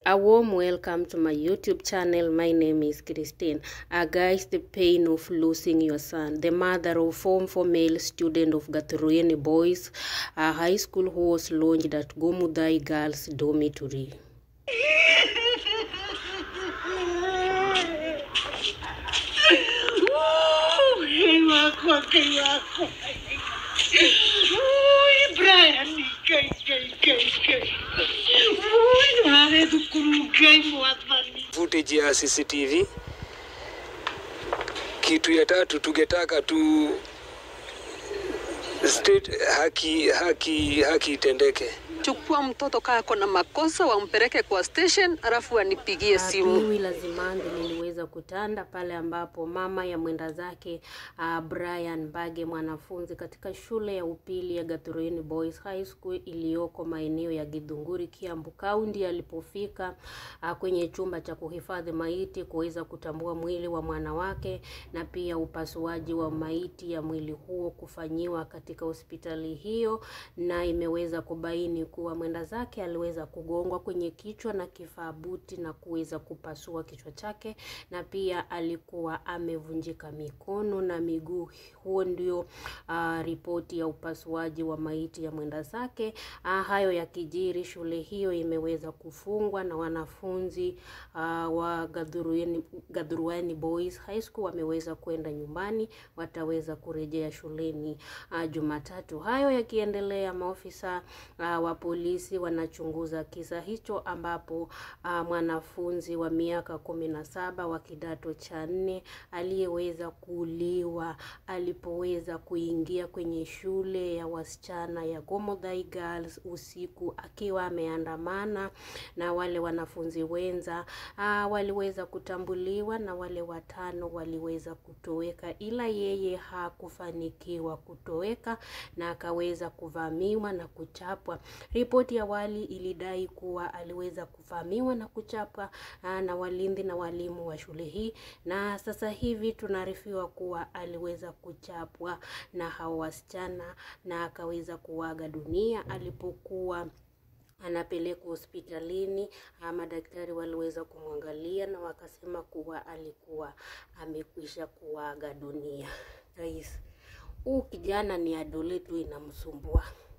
A warm welcome to my YouTube channel. My name is Christine. Uh, guys, the pain of losing your son. The mother of form for male student of Gatorene Boys uh, High School who was launched at Gomudai Girls Dormitory. Kay wako, kay wako. Uy, Brian, kay, kay, kay, kay. Uy, nare tukurugay mo at mani. footage ya CCTV. Kitu ya tatu tungetaka tu state haki haki haki itendeke. chukua mtoto kaa ako na makosa wampeleke kwa station alafu anipigie simu Piwi la Zimandi liliweza kutanda pale ambapo mama ya mwenda zake uh, Brian Mbage mwanafunzi katika shule ya upili ya Gatorene Boys High School iliyoko maeneo ya Githunguri, Kiambu County alipofika uh, kwenye chumba cha kuhifadhi maiti kuweza kutambua mwili wa mwana wake na pia upasuaji wa maiti ya mwili huo kufanyiwa katika hospitali hiyo, na imeweza kubaini kuwa mwenda zake aliweza kugongwa kwenye kichwa na kifaa buti na kuweza kupasua kichwa chake, na pia alikuwa amevunjika mikono na miguu. Huo ndio uh, ripoti ya upasuaji wa maiti ya mwenda zake. Uh, hayo yakijiri, shule hiyo imeweza kufungwa na wanafunzi uh, wa Gadhurueni, Gadhuruani Boys High School wameweza kwenda nyumbani, wataweza kurejea shuleni uh, Jumatatu. Hayo yakiendelea, maofisa uh, wa polisi wanachunguza kisa hicho ambapo uh, mwanafunzi wa miaka kumi na saba wa kidato cha nne aliyeweza kuuliwa alipoweza kuingia kwenye shule ya wasichana ya Gomodhai Girls usiku akiwa ameandamana na wale wanafunzi wenza uh, waliweza kutambuliwa na wale watano waliweza kutoweka, ila yeye hakufanikiwa kutoweka na akaweza kuvamiwa na kuchapwa. Ripoti ya awali ilidai kuwa aliweza kuvamiwa na kuchapwa ah, na walinzi na walimu wa shule hii, na sasa hivi tunaarifiwa kuwa aliweza kuchapwa na hao wasichana na akaweza kuaga dunia alipokuwa anapelekwa hospitalini. Ah, Madaktari waliweza kumwangalia na wakasema kuwa alikuwa amekwisha kuaga dunia. Guys, huu kijana ni adole tu inamsumbua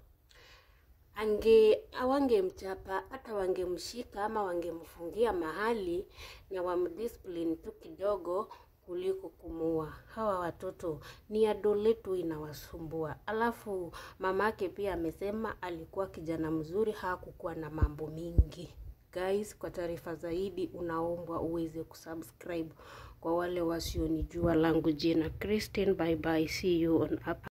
ange awangemchapa hata wangemshika ama wangemfungia mahali na wamdiscipline tu kidogo kuliko kumuua. Hawa watoto ni adole tu inawasumbua. Alafu mamake pia amesema alikuwa kijana mzuri, hakukuwa na mambo mingi. Guys, kwa taarifa zaidi unaombwa uweze kusubscribe. Kwa wale wasionijua, langu jina Christine. Bye bye, see you on up.